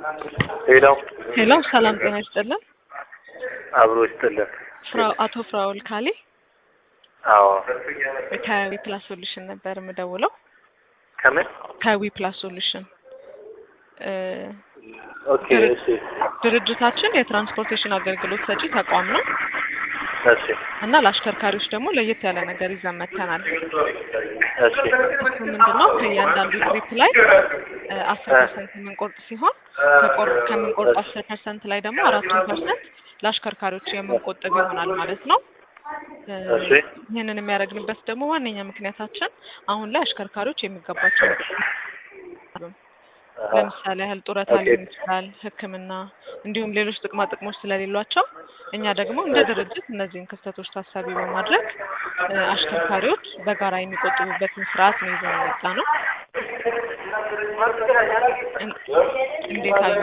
ሄሎ ሄሎ ሰላም ጤና ይስጥልን። አብሮ ይስጥልን። ፍራ- አቶ ፍራውል ካሌ አዎ ከዊ ፕላስ ሶሉሽን ነበር የምደውለው። ከምን ከዊ ፕላስ ሶሉሽን እ ኦኬ እሺ ድርጅታችን የትራንስፖርቴሽን አገልግሎት ሰጪ ተቋም ነው እሺ እና ለአሽከርካሪዎች ደግሞ ለየት ያለ ነገር ይዘን መጥተናል። እሺ እሱ ምንድን ነው ከእያንዳንዱ ትሪፕ ላይ አስር ፐርሰንት የምንቆርጥ ሲሆን ከቆር- ከምንቆርጡ አስር ፐርሰንት ላይ ደግሞ አራቱን ፐርሰንት ለአሽከርካሪዎች የምንቆጥብ ይሆናል ማለት ነው። እ እሺ ይህንን የሚያደርግንበት ደግሞ ዋነኛ ምክንያታችን አሁን ላይ አሽከርካሪዎች የሚገባቸው አሃ፣ ለምሳሌ ያህል ጡረታ ኦኬ። ሊሆን ይችላል፣ ሕክምና እንዲሁም ሌሎች ጥቅማ ጥቅሞች ስለሌሏቸው እኛ ደግሞ እንደ ድርጅት እነዚህን ክፍተቶች ታሳቢ በማድረግ እ አሽከርካሪዎች በጋራ የሚቆጥቡበትን ስርዓት ነው ይዘን የመጣ ነው። እን- እንዴት አዩ?